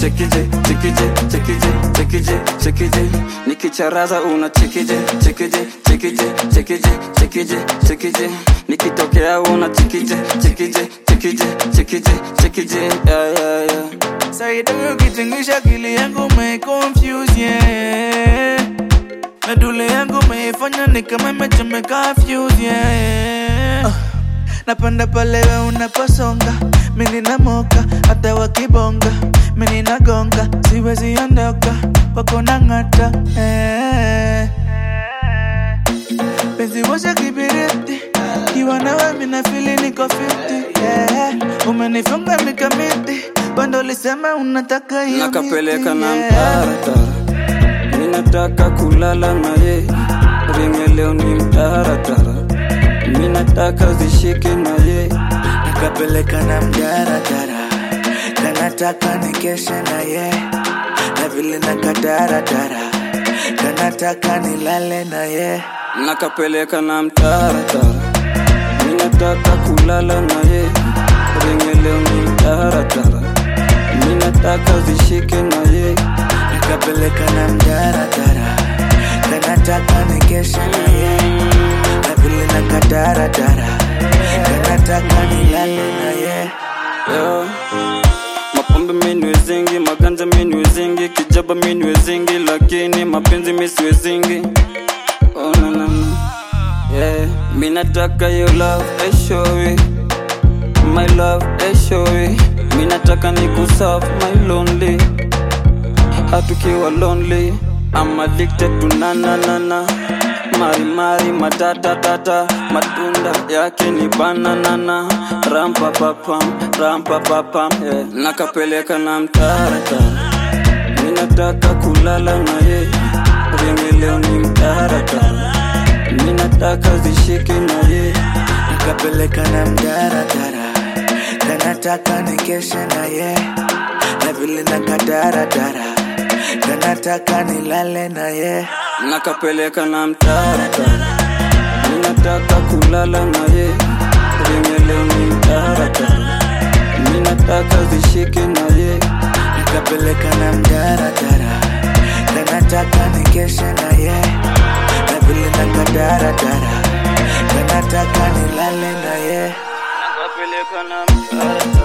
chekije chekije chekije chekije chekije nikicharaza una chekije chekije chekije chekije chekije chekije nikitokea una chekije chekije chekije chekije chekije yeah, yeah, yeah. Saida ukitingisha akili yangu umeconfuse yeah. Medule yangu umeifanya ni kama imechomeka fuse yeah. uh, napenda pale we unaposonga mimi namoka hata wakibonga mimi nagonga siwezi ondoka kwako nang'ata eh. penzi washa kibiriti kiwa nawe mina fili niko 50 yeah. umenifunga mikamiti bando ulisema unataka hiyo nakapeleka miti, na yeah. mtaratara minataka kulala na ye ringe leo ni mtaratara minataka zishike na ye nakapeleka na mdaradara kanataka nikeshe na ye na vile nakadaradara kanataka nilale na ye nakapeleka na mtaratara minataka kulala na ye ringe leo ni mtaratara minataka zishike na ye nakapeleka na mdaradara kanataka nikeshe na ye na vile nakadaradara kanataka nilale na ye Yo. mapombe miniwezingi maganja miniwezingi kijaba miniwezingi lakini mapenzi misiwezingi oh, na, na, na. Yeah. minataka yo love I show it. my love I show it. minataka ni kusolve my lonely hatukiwa lonely I'm addicted to na na na na mari mari matata tata matunda yake ni bananana rampa papam rampa papam yeah. nakapeleka na mtaratara minataka kulala na ye ringi leo ni mtaratara minataka zishike na ye nakapeleka na mdaradara kanataka nikeshe na ye na vile nakadaradara kanataka nilale na ye nakapeleka na mtaratara minataka kulala na ye ringi leo ni mtaratara minataka zishike na ye nakapeleka na mdaradara kanataka nikeshe na ye na vile nakadaradara kanataka nilale na ye nakapeleka na mtaratara